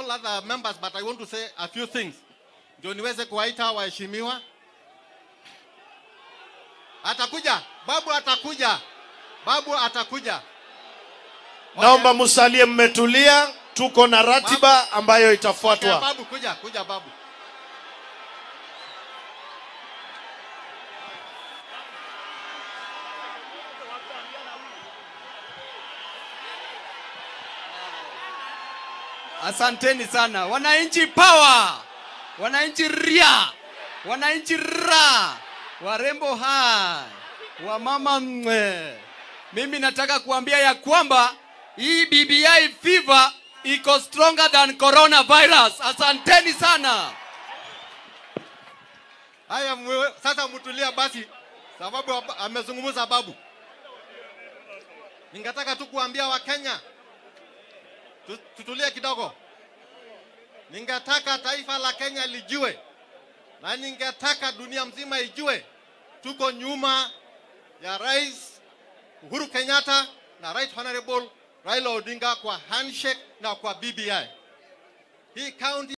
all other members, but I want to say a few things. Ndio niweze kuwaita waheshimiwa. Atakuja, babu atakuja, babu atakuja. Naomba musalie mmetulia, tuko na ratiba ambayo Okay, itafuatwa. babu kuja, kuja babu. Asanteni sana wananchi, power, wananchi ria, wananchi ra, warembo hai, wamama mwe. Mimi nataka kuambia ya kwamba hii BBI fever iko stronger than coronavirus. Asanteni sana. Haya, mwe- sasa mtulia basi, sababu hapa- amezungumza babu. Ningetaka tu kuambia Wakenya tu- tutulie kidogo. Ningetaka taifa la Kenya lijue na ningetaka dunia mzima ijue tuko nyuma ya Rais Uhuru Kenyatta na Right Honorable Raila Odinga kwa handshake na kwa BBI. Hii county